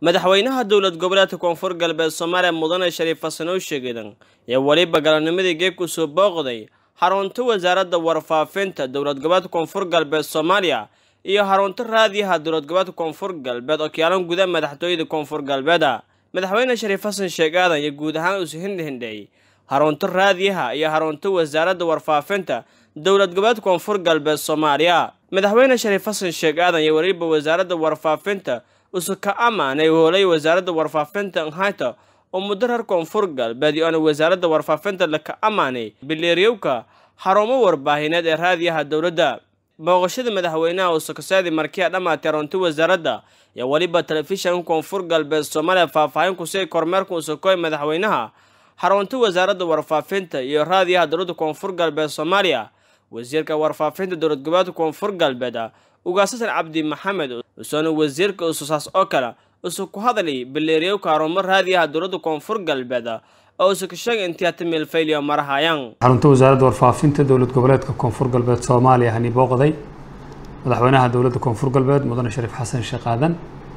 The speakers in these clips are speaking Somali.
madaxweynaha dowlad goboleedka koonfur galbeed soomaaliya mudane shariif xasanow sheegedan ayaa weliba galabnimadii geeg ku soo booqday xarunta wasaaradda warfaafinta dowlad goboleedka koonfur galbeed soomaaliya iyo xarunta raadiyaha dowlad goboleedka koonfur galbeed oo kiyaalan gudaha madaxtooyada koonfur galbeeda madaxweyne shariif xasan sheeg aadan iyo guud ahaan isu hindhindhay xarunta raadiyaha iyo xarunta wasaaradda warfaafinta dowlad goboleedka koonfur galbeed soomaaliya madaxweyne shariif xasan sheeg aadan iyo weliba wasaaradda warfaafinta usu ka amaanay hoolay wasaaradda warfaafinta nhayta oo muddo reer koonfur galbeed iyo ana wasaaradda warfaafinta laka amaanay bileeryowka xarumo warbaahineed ee raadiyaha dowladda booqashada madaxweynaha usukasaadi markiya dhammaatay xarunta wasaaradda iyo weliba telefishanka koonfur galbeed soomaaliya faahfaahin kusii kormeerka usukoy madaxweynaha xarunta wasaaradda warfaafinta iyo raadiyaha dowladda koonfur galbeed soomaaliya wasiirka warfaafinta dowlad goboleedka koonfur galbeed ugaasasan cabdi maxamed usoona wasiirka ususaas oo kale usu ku hadlay bileeryowka harumo raadiyaha dowladda koonfur galbeed oo usu ka sheegay intiyaata meelfayliyo marahayaan xarunta wasaaradda warfaafinta dowlad goboleedka koonfur galbeed soomaaliya hani booqday madaxweynaha dowladda koonfur galbeed mudane shariif xasan sheekh aadan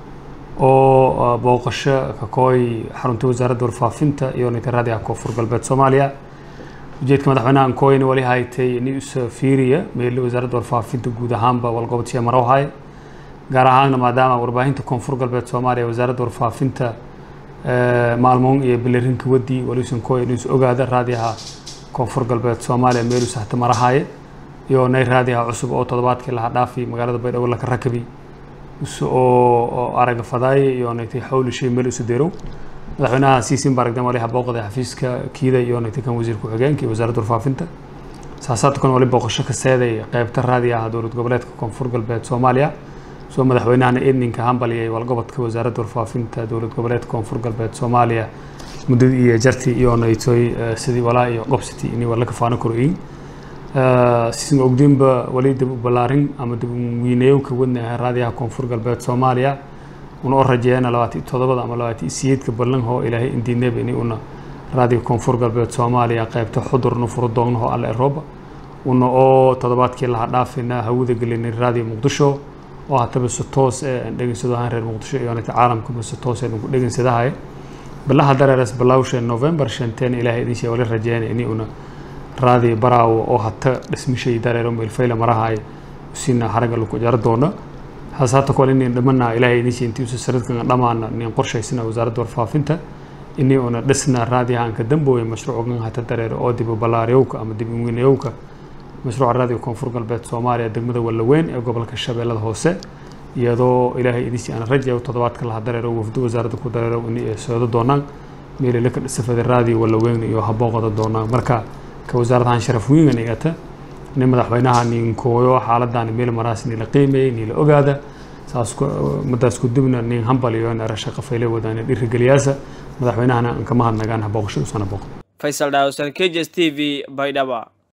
oo booqasho ka kooy xarunta wasaaradda warfaafinta iyo ninka raadiyaha koonfur galbeed soomaaliya ujeedka madaxweynaha ankooyna wali haytay news fiiriya meeli wasaaradda warfaafinta guud ahaanba walgobodsiya marawhay gaar ahaanna maadaama warbaahinta koonfur galbeed soomaaliya wasaaradda warfaafinta maalmoon iyo bilerinka wadi waliusan kooy news ogaada raadiyaha koonfur galbeed soomaaliya meeluu sahta marahaye iyo nay raadiyaha cusub oo toddobaadkii laha dhaafi magaalada baydhabo laka rakabi oo araga fadaaye iyo naytay xawli shay meel isu deerow madaxweynaha siisin baaragdan waliha booqday xafiiska kiida iyo naytay kan wasiir ku-xigeenka iyo wasaaradda warfaafinta saasaadka kan wali booqasho ka seeday qeybta raadiyaha dowlad goboleedka koonfur galbeed soomaaliya soo madaxweynahana eedninka hambaliyay walgobodka wasaaradda warfaafinta dowlad goboleedka koonfur galbeed soomaaliya muddadii iyo jartii iyo naytoy sidii walaa iyo gobsiti inay wala kafaano koroyin sisin ogdiinba wali dib u ballaarin ama dib wiinayowka wadna raadiyaha koonfur galbeed soomaaliya una oo rajeeyana labaatan toddobada ama labaatan siyeedka ballanhoo ilaahay indiineba ini una raadiga koonfur galbeed soomaaliya qaybta xudurna furo doognaho alle erooba una oo toddobaadkii laha dhaafina hawada gelinay raadiyo muqdisho oo hataba si toos ee dhegeysado ahaan reer muqdisho iyo nata caalamkaba si toos ee ku dhegeysadahay bilaha dareeras bilawsha november shanteen ilaahay idin shee wali rajeeyana ini una raadi baraawo oo hata dhismishay dareero meelfayla marahay usina haraga lagu jaro doono hasaata kole inin dhimana ilaahay idin shee intii usa saradkan dhamaana nin qorshaysina wasaaradda warfaafinta ini una dhisna raadiyahanka dambooya mashruucan hata dareero oo dib u ballaaryowka ama dib u weynayowka mashruuca raadiga koonfur galbeed soomaaliya degmada wallaweyn ee gobolka shabeellada hoose iyadoo ilaahay idinsi aan rajayo toddobaadka laha dareero wafdo wasaaradda ku dareero ini ay soodo doonaan meelila ka dhisafada raadiyo wallaweyn iyo habooqada doonaan marka ka wasaaradahan sharaf weyn igata nin madaxweynaha ninkooyo xaaladan meel maraas nila qiimeeyey nila ogaada saas madaas ku dibna nin hambal iyo in arasha qafayle wadaan dhirigeliyaasa madaxweynahana aan kama hadnagaan booqashada usana booqdo faysal dhaawsan k j s t v baydhaba